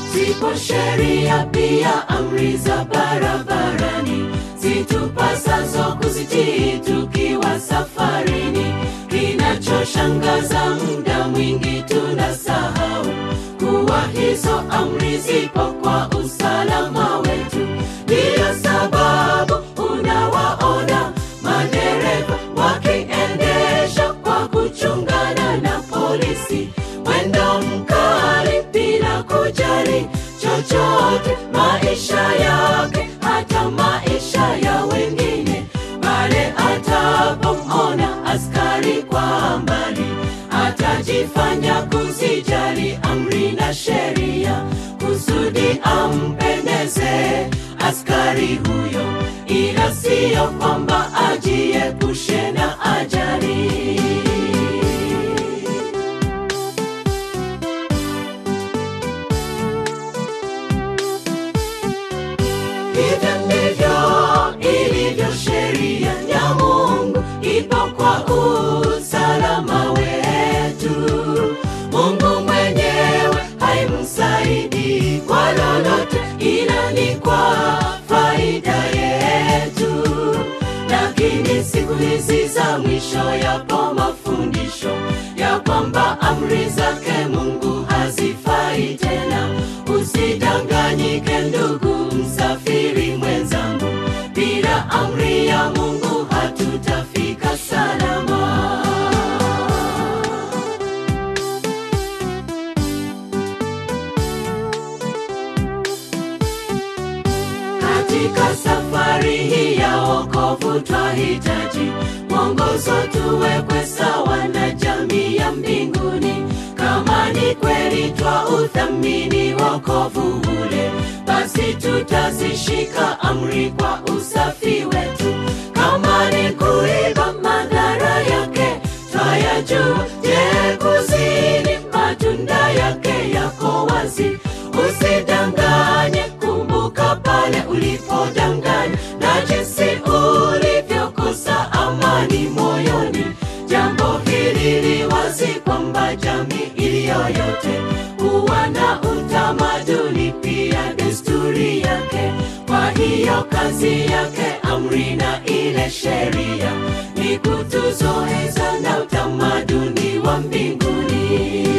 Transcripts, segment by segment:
zipo sheria pia amri za barabarani zitupasazo kuzitii tukiwa safarini. Kinachoshangaza muda mwingi tunasahau kuwa hizo amri zipo kwa usalama wetu. Ndiyo sababu unawaona madereva wakiendesha kwa kuchungana na polisi, mwendo mkali bila kujali chochote, maisha yake hata maisha ya wengine. Pale atapomona askari kwa mbali, atajifanya kuzijali amri na sheria, kusudi ampendeze askari huyo, ila siyo kwamba ajiepushe na ajali. Hivyo ndivyo ilivyo sheria ya Mungu, ipo kwa usalama wetu. Mungu mwenyewe haimsaidi kwa lolote, ila ni kwa faida yetu. Lakini siku hizi za mwisho yapo mafundisho ya kwamba amri zake Mungu hazifai tena. Usidanganyike ndugu msafiri mwenzangu, bila amri ya Mungu hatutafika salama. Katika safari hii ya wokovu twahitaji mwongozo, tuwekwe sawa na jamii ya mbinguni. Kama ni kweli twa uthamini wokovu ule, basi tutazishika amri kwa usafi wetu. Kama ni kuiba, madhara yake twayajua. Je, kuzini, matunda yake yako wazi. Usidanganye, kumbuka pale ulipodanganya na jinsi ulivyokosa amani moyoni. Jambo hili li wazi kwamba jamii iliyoyote huwa na utamaduni pia desturi yake. Kwa hiyo kazi yake amri na ile sheria ni kutuzoeza na utamaduni wa mbinguni.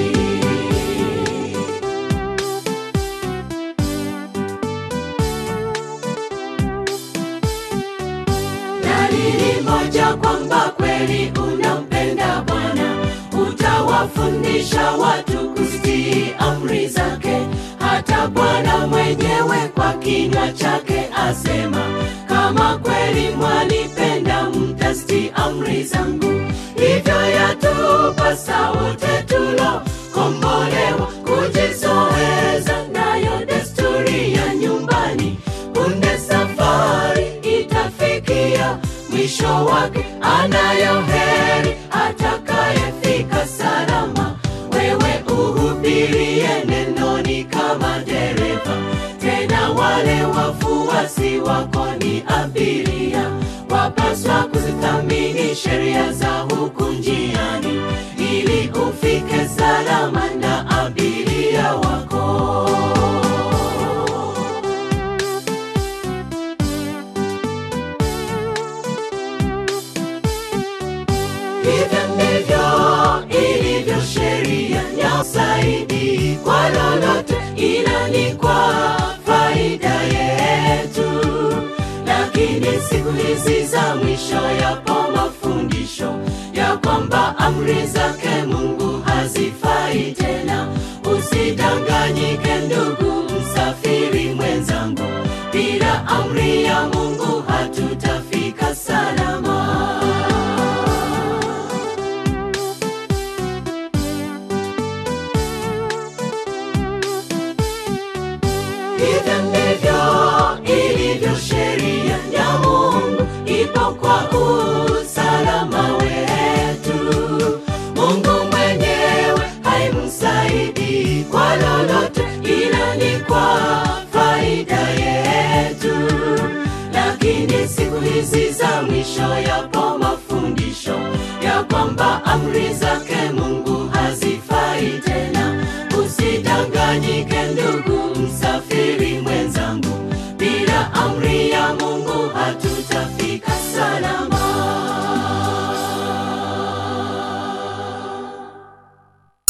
Dalili moja kwamba kweli unampenda Bwana, utawafundisha watu kuzitii amri zake. Hata Bwana mwenyewe kwa kinywa chake asema, kama kweli mwanipenda, mtazitii amri zangu. Hivyo yatupasa wote tulokombolewa kujizoeza nayo desturi ya nyumbani. Punde safari itafikia mwisho wake, anayo heri atakayefika salama. Wewe uhubirie nenoni kama dereva, tena wale wafuasi wako ni abiria. Wapaswa kuzithamini sheria za huku njiani, ili ufike salama na abiria wako. Hivyo ndivyo ilivyo sheria ya usaidi kwa lolote, ila ni kwa faida yetu. Lakini siku hizi za mwisho yapo mafundisho ya kwamba amri zake Mungu hazifai tena. Usidanganyike ndugu msafiri mwenzangu, bila amri ya Mungu hatutafika salama. Hivyo ndivyo ilivyo sheria ya Mungu, ipo kwa usalama wetu. Mungu mwenyewe haimsaidi kwa lolote, ila ni kwa faida yetu. Lakini siku hizi za mwisho yapo mafundisho ya kwamba amri zake Mungu hazifai tena. Usidanganyike ndugu hatuta